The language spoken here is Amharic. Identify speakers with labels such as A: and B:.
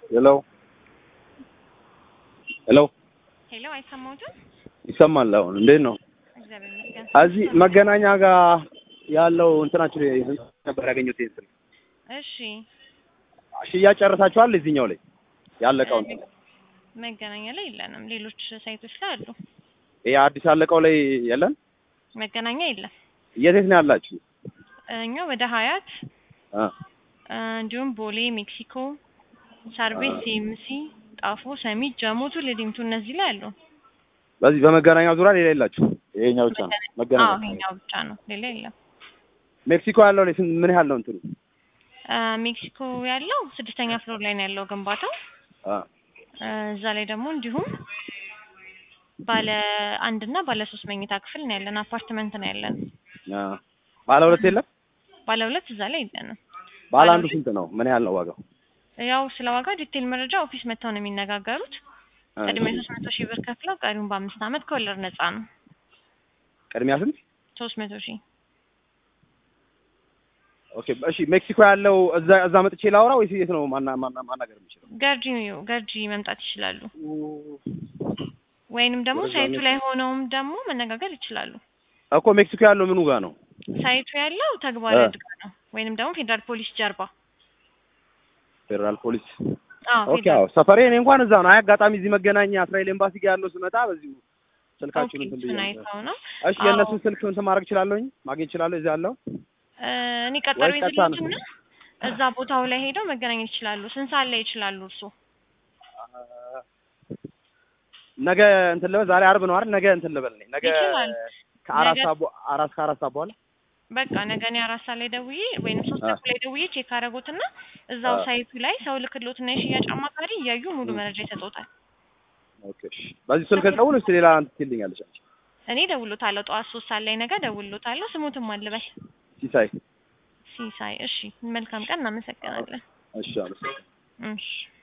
A: ሄሎ ሄሎ
B: ሄሎ፣ አይሰማዎትም?
A: ይሰማል። አሁን እንዴት ነው?
B: እግዚአብሔር ይመስገን።
A: እዚህ መገናኛ ጋር ያለው እንትናችሁ ነበር ያገኘሁት ይሄን ስልክ።
B: እሺ፣
A: ሽያጭ ጨርሳችኋል? እዚህኛው ላይ ያለቀው እንትን
B: መገናኛ ላይ የለንም። ሌሎች ሳይቶች ላይ አሉ።
A: ይሄ አዲስ ያለቀው ላይ የለም።
B: መገናኛ የለም።
A: የት የት ነው ያላችሁ?
B: እኛ ወደ ሀያት
A: አ
B: እንዲሁም ቦሌ፣ ሜክሲኮ፣ ሳርቤት፣ ሲኤምሲ፣ ጣፎ፣ ሰሚት፣ ጀሞቱ፣ ሊዲምቱ እነዚህ ላይ አሉ።
A: በዚህ በመገናኛ ዙሪያ ሌላ የላችሁ? ይሄኛው ብቻ ነው
B: አዎ፣
A: መገናኛ።
B: ይሄኛው ብቻ ነው፣ ሌላ የለም።
A: ሜክሲኮ ያለው ላይ ስንት ምን ያህል ነው እንትኑ?
B: አ፣ ሜክሲኮ ያለው ስድስተኛ ፍሎር ላይ ነው ያለው ግንባታው።
A: አ
B: አ፣ እዛ ላይ ደግሞ እንዲሁም ባለ አንድ እና ባለ ሶስት መኝታ ክፍል ነው ያለን፣ አፓርትመንት ነው ያለን።
A: አ ባለ ሁለት የለም?
B: ባለ ሁለት እዛ ላይ የለንም።
A: ባለ አንዱ ስንት ነው? ምን ያህል ነው ዋጋው?
B: ያው ስለ ዋጋ ዲቴል መረጃ ኦፊስ መጥተው ነው የሚነጋገሩት።
A: አ
B: ቅድሚያ ሶስት መቶ ሺህ ብር ከፍለው ቀሪውን በአምስት ዓመት ከወለድ ነፃ ነው።
A: ቅድሚያ ስንት?
B: ሶስት መቶ ሺህ
A: ኦኬ እሺ። ሜክሲኮ ያለው እዛ እዛ መጥቼ ላውራ ወይስ የት ነው ማና ማና ማናገር የምችለው?
B: ገርጂ ገርጂ መምጣት ይችላሉ። ወይንም ደግሞ
A: ወደዛ
B: ሳይቱ
A: ነው።
B: ላይ ሆነውም ደግሞ መነጋገር ይችላሉ።
A: እኮ ሜክሲኮ ያለው ምኑ ጋር ነው?
B: ሳይቱ ያለው ተግባራዊ
A: እ።
B: እድጋ ነው። ወይንም ደግሞ ፌዴራል ፖሊስ ጀርባ።
A: ፌዴራል ፖሊስ
B: አዎ
A: ኦኬ
B: ፌዴራል
A: አዎ ሰፈሬ እኔ እንኳን እዛ ነው። አይ አጋጣሚ እዚህ መገናኛ እስራኤል ኤምባሲ ጋር ያለው ስመጣ በዚሁ ስልካችሁን
B: ኦኬ፣
A: እንትን
B: እሱን
A: ብዬ
B: አይተው ነው።
A: እሺ
B: አዎ።
A: የእነሱን ስልክ እንትን ማድረግ እችላለሁኝ ማግኘት እችላለሁ እዚህ ያለው
B: እ፣ እኔ ቀጠሮ
A: ወይ ቀጥታ ነው?
B: ይዝልዎትና እዛ ቦታው ላይ ሄደው መገናኘት ይችላሉ። ስንት ሰዓት ላይ ይችላሉ እርሶ?
A: ነገ እንትን ልበል ዛሬ አርብ ነው አይደል? ነገ እንትን ልበል እኔ ነገ
B: ይችላል።
A: ከአራት
B: ነገ-
A: ሰዓት በ- አራት ከአራት ሰዓት በኋላ
B: በቃ ነገ እኔ አራት ሰዓት ላይ ደውዬ ወይንም ሶስት
A: አ።
B: ተኩል ላይ ደውዬ ቼክ አደረጉትና እዛው
A: አ።
B: ሳይቱ ላይ ሰው ልክሎትና የሽያጭ አማካሪ እያዩ ሙሉ መረጃ ይሰጡታል።
A: ኦኬ እሺ። በዚህ ስልክ ደውል እስኪ ሌላ እንትን ትልኛለች አንቺ
B: እኔ ደውሎታለሁ። ጠዋት ሶስት ሰዓት ላይ ነገ ደውሎታለሁ። ስሙትም አልበል
A: ሲሳይ
B: ሲሳይ። እሺ፣ መልካም ቀን። እናመሰግናለን።
A: እሺ አመሰግናለሁ።
B: እሺ